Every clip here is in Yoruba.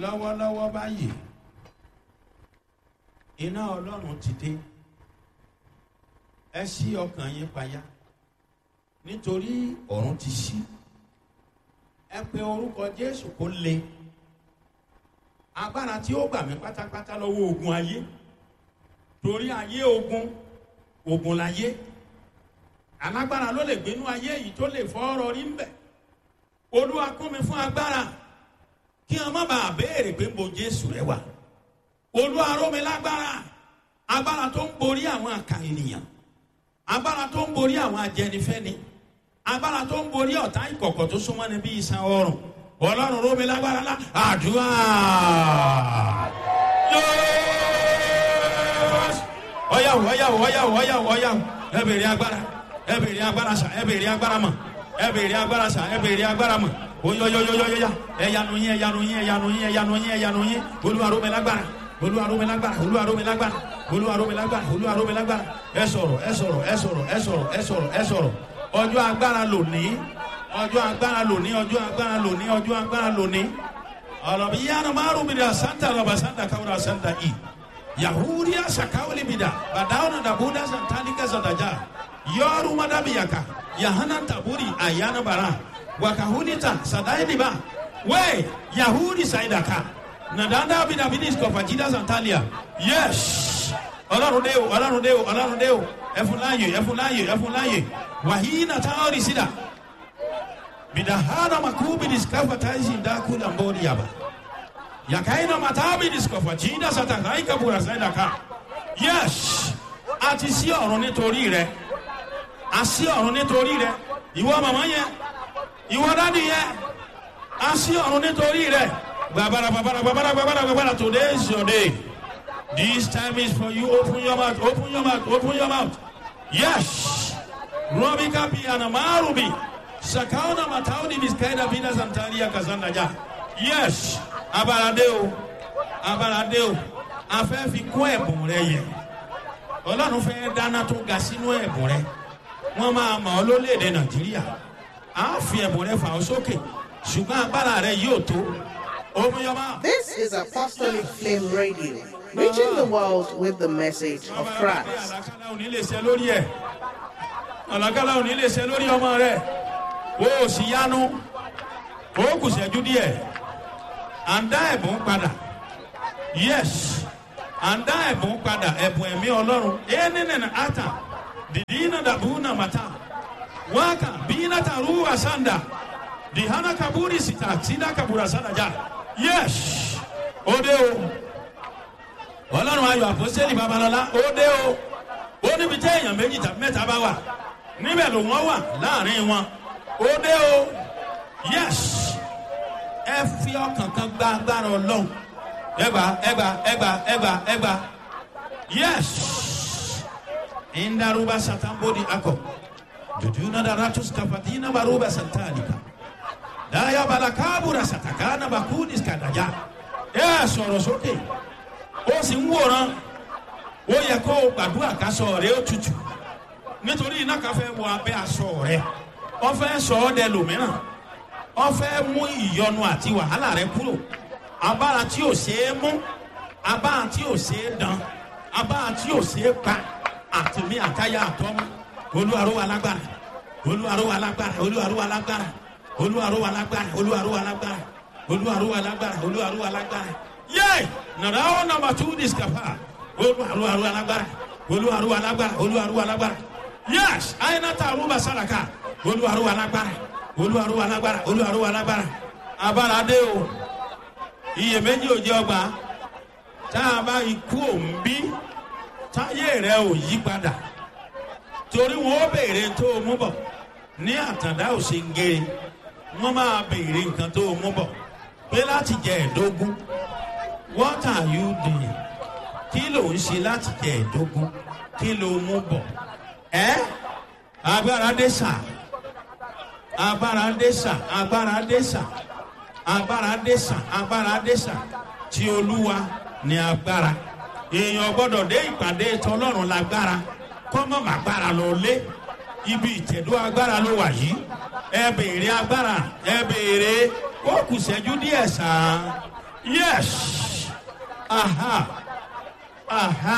lọ́wọ́lọ́wọ́ báyìí iná ọlọ́run ti dé ẹ ṣí ọkàn yín payá nítorí ọ̀run ti ṣí ẹ pe orúkọ jésù kó le agbára tí ó gbà mí pátápátá lọ́wọ́ ogun ayé torí ayé ogun ogun láyé alágbára ló lè gbénú ayé yìí tó lè fọ́ ọ̀rọ̀ rí ń bẹ̀ olúwa kún mi fún agbára kí wọn má bàa béèrè pé mo jésù rẹ wà olúwa ró mi lágbára agbára tó ń borí àwọn àkà ènìyàn agbára tó ń borí àwọn ajẹnifẹni agbára tó ń borí ọ̀tá ìkọ̀kọ̀ tó súnmọ́ ni bí iṣan ọrùn ọlọ́run ró mi lágbára lá àdúrà ọyàwó ọyàwó ọyàwó ọyàwó ọyàwó ẹ bèrè agbára ẹ bèrè agbára sà ẹ bèrè agbára mọ ẹ bèrè agbára sà ẹ bèrè agbára mọ oyoyoyoyoya ẹyanu yín ẹyanu yín ẹyanu yín ẹyanu yín ẹyanu yín olúwaró mi lágbára olúwaró mi lágbára olúwaró mi lágbára olúwaró mi lágbára olúwaró mi lágbára ẹ sọ̀rọ̀ ẹ sọ̀rọ̀ ẹ sọ̀rọ̀ ẹ sọ̀rọ̀ ẹ sọ̀rọ̀ ẹ sọ̀rọ̀ ọjọ́ agbára lòní ọjọ́ agbára lòní ọjọ́ agbára lòní ọjọ́ agbára lòní ọlọ́bi yánnà márùn mi dà santa lọ́ba santa káwúrà santa i yahudiya sakawuli mi dà bàdáwọn dàbúdà santanika sàdájà yọrù madabiyaka yahana taburi ayana bara wakahunita sadainiba we yahudi saidaka nadanda bidabidis kọfajida santalia yes ọlọrun de o ọlọrun de o ọlọrun de o ẹfunláyè ẹfunláyè ẹfunláyè wàhíínà táwọn sídà bidahana makubidis kafataisi ndakula mbori yaba yakaina matabidis kọfajida satakaika bura saidaka yes àti sí ọ̀run nítorí rẹ àsí ọ̀run nítorí rẹ ìwọ màmá yẹn ìwọ dádì yẹn a sí ọ̀run nítorí rẹ̀ gbàbàrà gbàbàrà gbàbàrà gbàbàrà gbàbàrà today is your day this time is for you open your mouth open your mouth open your mouth yes robi kapi anamarubi sakauna matauni miskaida bina santaria kazanda ja yes abalade o abalade o afẹ́ fi kún ẹ̀bùn rẹ yẹ ọlọ́run fẹ́ dáná tó ga sínú ẹ̀bùn rẹ wọ́n máa mọ̀ ọ́ lólèdè nàìjíríà a fi ẹ̀bùn rẹ fà ọ́ sókè ṣùgbọ́n agbára rẹ yóò tó omiyọba. This is Apostolic Flame Radio, reaching the world with the message of Christ. àlàkálà ò ní lè ṣe lórí ẹ̀ àlàkálà ò ní lè ṣe lórí ọmọ rẹ o ò sì yanu o kù ṣẹ́jú díẹ̀ à ń dá ẹ̀bùn padà yes à ń dá ẹ̀bùn padà ẹ̀bùn ẹ̀mí ọlọ́run ẹ̀ nínú ata dìdí iná dàbú nà màtá waka bina taruwa sanda dihana kaburi sita sida kabura sanda ja yes ode o ọlọ́run ayọ̀ àpọ́sẹ́lì babalọ́lá ode o ó níbi tí èèyàn méjì tàbí mẹ́ta bá wà níbẹ̀ ló wọ́n wà láàrin wọn ode o yes ẹ fi ọkàn kan gba agbára ọlọ́run ẹgbà ẹgbà ẹgbà ẹgbà ẹgbà yes indaruba satambodi akọ jujuna da ratus kafatina baruba santalika daya balakabura satakana bakudis kadaja ẹ sọ̀rọ̀ sókè ó sì ń wòran ó yẹ kó o gbàdúrà kásọ rẹ ó tutù nítorí iná kan fẹ́ wọ abẹ́ aṣọ rẹ wọ́n fẹ́ sọ ọ́ dẹ lòmíràn wọ́n fẹ́ mú ìyọnu àti wàhálà rẹ kúrò abára tí ò ṣeé mú abára tí ò ṣeé dán abára tí ò ṣeé pa àtìmí àtayá àtọ́mú olúwarúwa lágbára olúwarúwa lágbára olúwarúwa lágbára olúwarúwa lágbára olúwarúwa lágbára olúwarúwa lágbára olúwarúwa lágbára yé nàrà ó nàmbà tú discapa olúwarúwa lágbára olúwarúwa lágbára olúwarúwa lágbára yés àyìnàtà àrùbà sàràkà olúwarúwa lágbára olúwarúwa lágbára olúwarúwa lágbára abára dé o iyèméjì ò jẹ ọgbà tá a bá ikú òǹbí táyé rẹ ò yí padà torí wọn ó béèrè tó o mú bọ ní àtàndá òsèǹgèrè wọn máa béèrè nǹkan tó o mú bọ pé láti jẹ ẹdógún what are you doing kí ló ń ṣe láti jẹ ẹdógún kí ló mú bọ ẹ agbára dé sà agbára dé sà agbára dé sà agbára dé sà agbára dé sà tí olúwa ní agbára èèyàn gbọdọ̀ dé ìpàdé tọlọ́run lágbára kọ́mọ̀ màgbára lọ lé ibi ìtẹ̀dó agbára ló wà yìí ẹ béèrè agbára ẹ béèrè ó kù sẹ́jú díẹ̀ sàn yes aha aha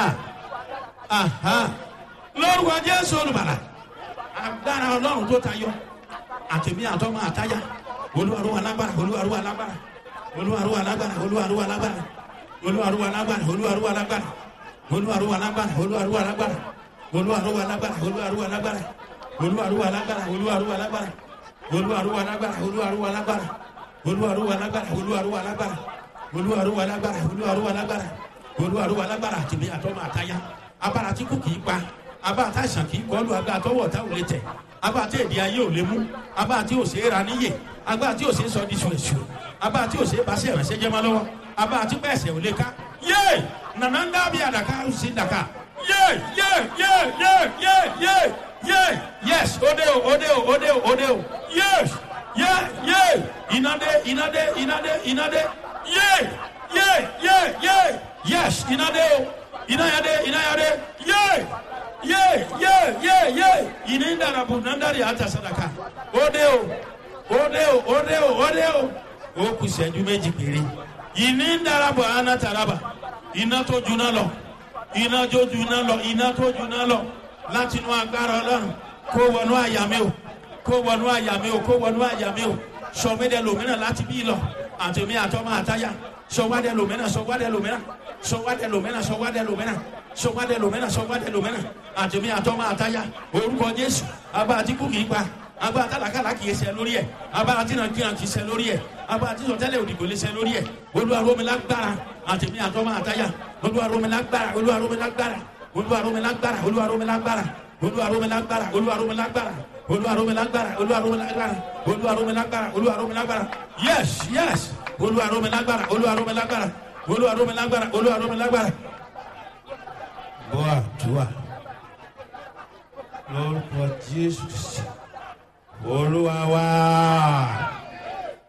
aha lórúkọ jésù olùbàlà agbára ọlọ́run tó tayọ àtẹ̀mí àtọ́mọ àtáyà olúwarúwa lágbára olúwarúwa lágbára olúwarúwa lágbára olúwarúwa lágbára olúwarúwa lágbára olúwarúwa lágbára olúwarúwa lágbára olúwarúwa lágbára olúwarúwa lágbára olúwarúwa lágbára olúwarúwa lágbára olúwarúwa lágbára olúwarúwa lágbára olúwarúwa lágbára olúwarúwa lágbára olúwarúwa lágbára olúwarúwa lágbára olúwarúwa lágbára olúwarúwa lágbára àtìmí àtọmọ àtayá abára tí kò kì í pa abára tá àìsàn kì í kọlu agbára tọwọ ọ̀tá ò lè tẹ̀ abára tí èdè ayé ò lè mú abára tí ò ṣe é ra níyè agbára tí ò ṣe é sọ di ṣùrẹ̀ṣù abára tí ò ṣe é bá sí ìrànṣẹ́ jẹ́ mọ́ lọ́wọ́ abára tí pẹ̀sẹ̀ ò lè ká yé nànà ń dábìí àdàkà ó sì dàkà yé yé yé yé yé yé yé yes òde o òde o òde o òde o yes yé yé ìnàdé ìnàdé ìnàdé ìnàdé yé yé yé yé yes ìnàdé o ìnàyàdé ìnàyàdé yé yé yé yé yé ìní dàrabù nàndàrí àtàsádàkà òde o òde o òde o òde o ó kù sẹ́jú méjì péré ìní dàrabù ànátàràbà iná tó juná lọ iná tó juná lọ iná tó juná lọ láti inú agbára ọlọ́run kó wọnú àyà mi o kó wọnú àyà mi o kó wọnú àyà mi o sọmídẹ lòmínà láti bí lọ àtẹmí àtọmọ àtayà sọwádẹ lòmínà sọwádẹ lòmínà sọwádẹ lòmínà sọwádẹ lòmínà sọwádẹ lòmínà sọwádẹ lòmínà àtẹmí àtọmọ àtayà orúkọ jésù abá àtìkù kì í pa abá àtàlàkàlà kì í ṣe lórí ẹ abá àtìnàkìnà kì í ṣe lórí ẹ abá àtìsọtẹlẹ òdìgbò lè ṣe lórí ẹ olúwaromilágbára àtẹmí àtọmọ àtayà olúwaromilágbára olúwaromilágbára olúwaromilágbára olúwaromilágbára olúwaromilágbára olúwaromilágbára olúwaromilágbára olúwaromilágbára olúwaromilágbára olúwaromilágbára yes yes olúwaromilágbára olúwaromilágbára olúwaromilágbára olúwaromilágbára. bọ́ àdúrà lórúkọ jésù olúwa wá.